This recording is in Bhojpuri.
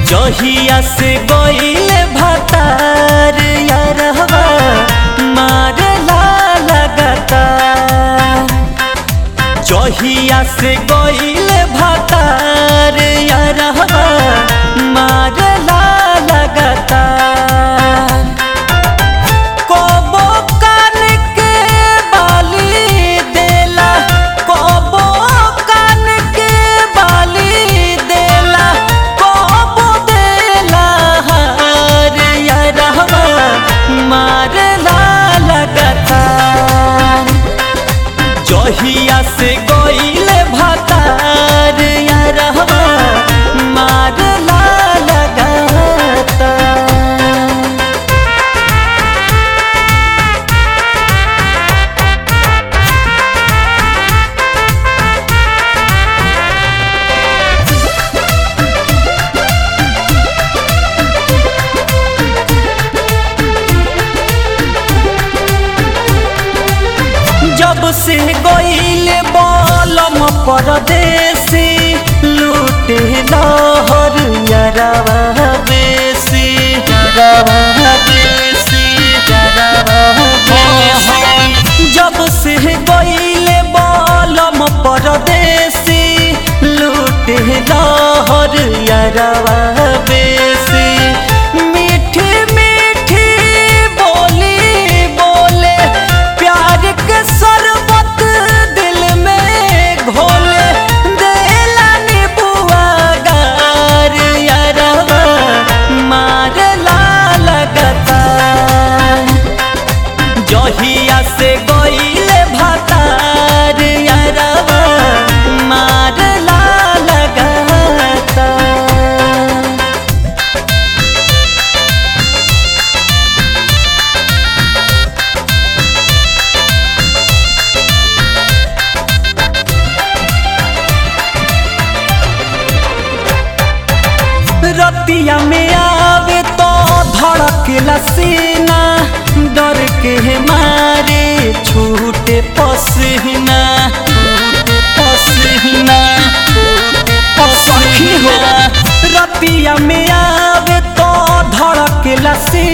जहिया से गईले भतार यारहवा मारला लगता जहिया से गईले भतार यारहवा मारला लगता कबो कान के बाली देला कबो कान के बाली देला कबो देला हार यारहवा मारला लगता जहिया से गईले भतार यारहवा मारला लगता जब से गईले बलम परदेसी लूटे लहर यरवा बेसी यरवा बेसी यरवा बेसी जब से गईले बलम परदेसी लूटे लहर यरवा बेसी मीठी मीठी बोली बोले प्यार के शरबत दिल में घोले देला नीबुआ गार यारवा मारला लगता जहिया से गईले भतार यारवा मारला लगता रतिया में आवे तो धड़केला सीना डर के मारे छूटे पसीना छूटे पसीना सखी हो रतिया में आवे तो धड़केला सीना